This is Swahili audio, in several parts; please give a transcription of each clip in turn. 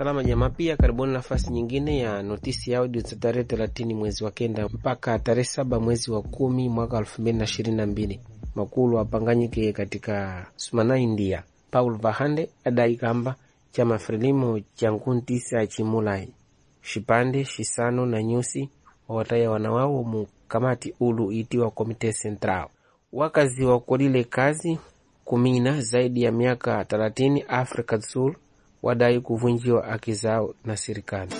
Salama jamaa, pia karibuni nafasi nyingine ya notisi ya audio za tarehe thelathini mwezi wa kenda mpaka tarehe saba mwezi wa kumi mwaka elfu mbili na ishirini na mbili makulu apanganyike katika sumana India. Paul Vahande adai kamba chama Frelimo cha nkuntisa chimulai shipande shisano na nyusi wawataya wanawawo mu kamati ulu itiwa Komite Central. Wakazi wakolile kazi kumina zaidi ya miaka thelathini Afrika do Sul wadai kuvunjiwa haki zao na serikali.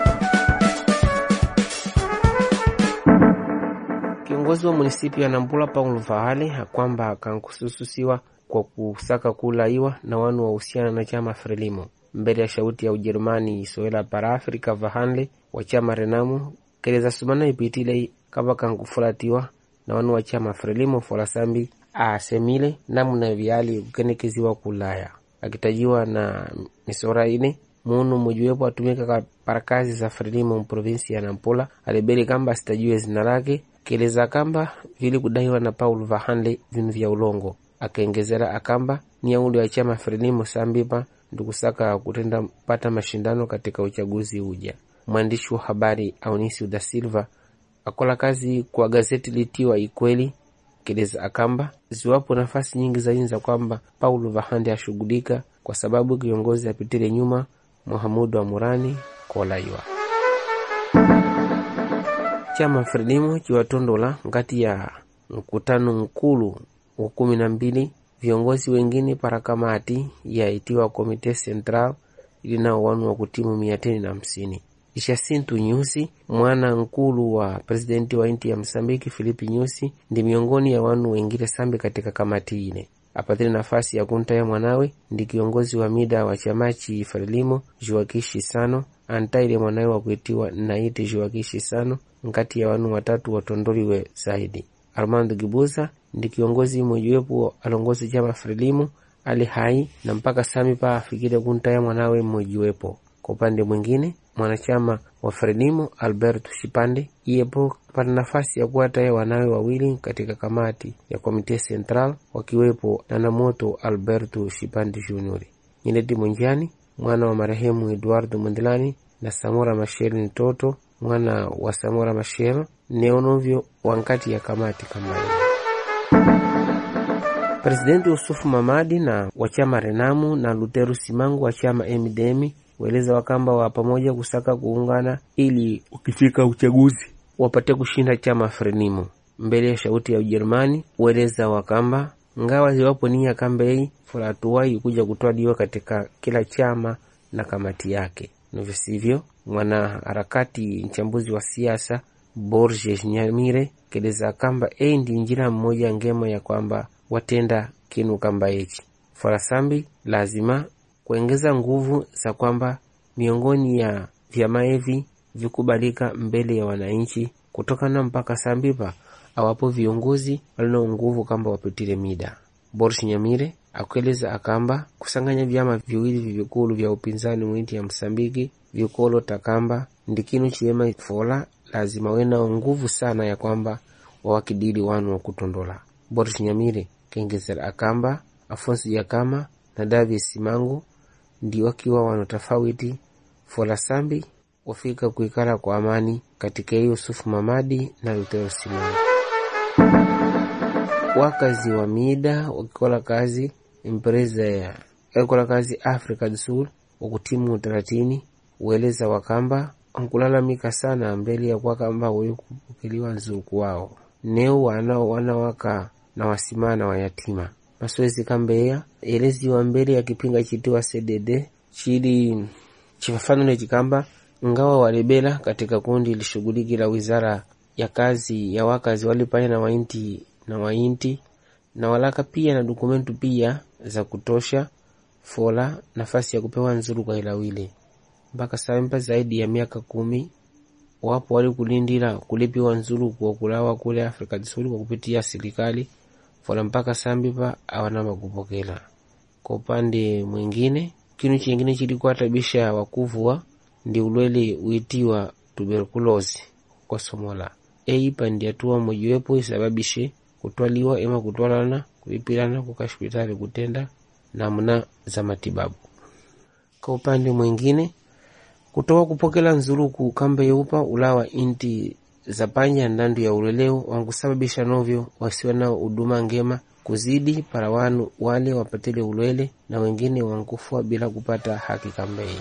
Kiongozi wa munisipi ya Nampula Paulo Vahale akwamba akankusususiwa kwa kusaka kulaiwa na wanu wahusiana na chama Frelimo mbele ya shauti ya Ujerumani isoela para Afrika Vahanle wa chama Renamu keleza sumana ipitile kava kankufulatiwa na wanu wa chama Frelimo folasambi asemile namna vyali kukenekeziwa kulaya akitajiwa na misora ine munu mujiwepo atumika para kazi za Frelimo mprovinsi ya Nampula alibeli kamba asitajue zina lake keleza kamba vili kudaiwa na Paul Vahanle vinu vya ulongo akaengezera akamba ni yauli wa chama Frelimo sambipa ndikusaka kutenda pata mashindano katika uchaguzi uja. Mwandishi wa habari Aunisi da Silva akola kazi kwa gazeti litiwa Ikweli keleza akamba ziwapo nafasi nyingi zainza kwamba Paulo Vahande ashughulika kwa sababu kiongozi apitile nyuma Muhamudu wa Murani kolaiwa chama Frelimo chiwatondola ngati ya mkutano mkulu wa kumi na mbili viongozi wengine para kamati yaitiwa Komite Central ili nao wanu wa kutimu mia teni na hamsini. Jacinto Nyusi mwana nkulu wa presidenti wa inti ya Msambiki Filipi Nyusi ndi miongoni ya wanu wengine sambi katika kamati ine apatile nafasi ya kuntaya mwanawe ndi kiongozi wa mida wa chamachi Frelimo Joakishi Sano antaile mwanawe wa kuitiwa naiti Joakishi Sano nkati ya wanu watatu watondoliwe zaidi. Armando Gibuza ndi kiongozi mmojiwepo alongozi chama Frelimo ali hai na mpaka sami pa afikire kuntaya mwanawe mmojiwepo. Kwa upande mwingine mwanachama wa Frelimo Alberto Shipande iyepo pata nafasi ya kuwataya wanawe wawili katika kamati ya Komite Central wakiwepo Nanamoto Alberto Shipande Junior, Nyileti Mwenjani mwana wa marehemu Eduardo Mondlani na Samora Machel ni toto mwana wa Samora Machel neonovyo wankati ya kamati kama hiyo. Presidenti Yusufu Mamadi na wa chama Renamu na Luteru Simangu wa chama MDM weleza wakamba wa pamoja kusaka kuungana ili ukifika uchaguzi wapate kushinda chama Frelimo mbele ya shauti ya Ujerumani. Weleza wakamba ngawa ziwapo nia kambei fulatuwai kuja kutwaliwa katika kila chama na kamati yake, navyo sivyo. Mwana harakati mchambuzi wa siasa Borges Nyamire keleza kamba ei ndi njira mmoja ngema ya kwamba watenda kinu kamba echi farasambi lazima kuengeza nguvu za kwamba miongoni ya vyama hivi vikubalika mbele ya wananchi kutokana mpaka sambipa awapo viongozi walino nguvu kamba wapitile mida. Boris Nyamire akueleza akamba kusanganya vyama viwili vikulu vya upinzani mwinti ya Msambiki vikolo takamba ndikinu chiwema fola lazima wenao nguvu sana ya kwamba wawakidili wanu wa kutondola. Boris Nyamire kengezera akamba Afonso Jakama na Davi Simangu ndi wakiwa wano tofauti fola sambi wafika kuikala kwa amani katika Yusufu Mamadi na Lutero Simangu. Wakazi wa mida wakikola kazi empresa ya wakikola kazi Africa do Sul wakutimu thelathini ueleza wakamba ankulalamika sana mbele ya kwakamba wewe kupokeliwa nzuku wao neo wanao wanawaka na wasimana wa yatima masoezi kambeya eleziwa mbele ya kipinga chitiwa CDD chili chifafanule chikamba ngawa walebela katika kundi lishughulikila wizara ya kazi ya wakazi walipanya na wainti na wainti na walaka pia na dokumentu pia za kutosha fola nafasi ya kupewa nzuru kwa ilawile mpaka sampa zaidi ya miaka kumi wapo wali kulindila kulipiwa nzuru kwa kulawa kule Afrika Kusini kwa kupitia serikali fola mpaka sambipa awanama kupokela. Kwa upande mwingine, kinu chingine chilikuwa tabisha wakuvua ndi ulwele uitiwa tuberkulosi kwa Somola eipa ndi hatua mojiwepo isababishe kutwaliwa ema kutwalana kulipilana kuka hospitali kutenda namna za matibabu. Kwa upande mwingine kutoka kupokela nzuluku kamba yeupa ulawa inti za panya ndandu ya uleleu wankusababisha novyo wasiwe na huduma ngema kuzidi para wanu wale wapatile ulwele na wengine wankufua bila kupata haki kambei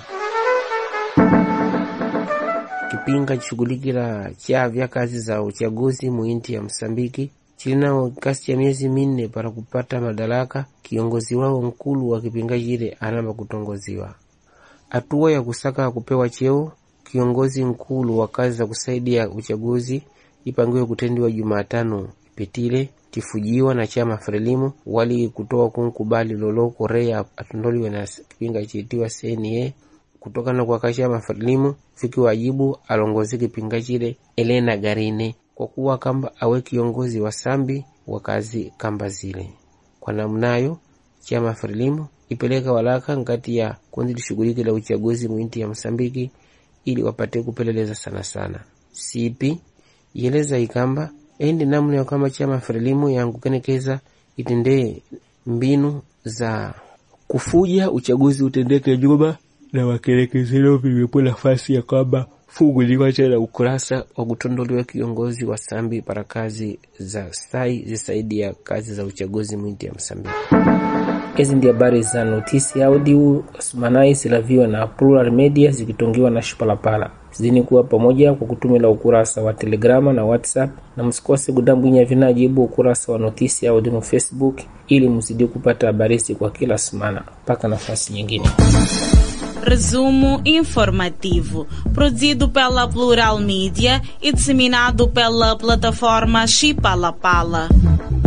kipinga chishughulikila chavya kazi za uchaguzi muinti ya Msambiki chilinao kasi ya miezi minne para kupata madaraka. Kiongozi wao nkulu wa kipinga chile anamba kutongoziwa. Hatua ya kusaka kupewa cheo kiongozi nkulu wa kazi za kusaidia uchaguzi ipangiwe kutendiwa Jumatano ipitile tifujiwa na chama Frelimu wali kutoa kunkubali lolo Korea atondoliwe na kipinga chitiwa CNA kutokana kwa kachama Frelimu fiki wajibu alongozi kipinga chile Elena Garine kwa kuwa kamba awe kiongozi wa sambi wa kazi kamba zile. Kwa namnayo chama Frelimu ipeleka walaka ngati ya kundi lishughuliki la uchaguzi mwinti ya Msambiki ili wapate kupeleleza sana sana. Sipi yeleza ikamba endi namna ya kama chama Frelimu yangukenekeza itendee mbinu za kufuja uchaguzi utendeke Juba na wakelekezelo viwepo nafasi ya kwamba funguliwa tena ukurasa wa kutondoliwa kiongozi wa sambi para kazi za stai zisaidia kazi za uchaguzi mwinti ya Msambiki. Hizi ndi habari za notisi audio Osmanai silaviwa na Plural Media zikitongiwa na Shipalapala. Zidini kuwa pamoja kwa kutumila ukurasa wa Telegrama na WhatsApp, na msikose kudambwinya vinajibu ukurasa wa notisi audio no Facebook ili mzidi kupata habari kwa kila semana. Mpaka nafasi nyingine. Resumo informativo, produzido pela Plural Mídia e disseminado pela plataforma Chipalapala.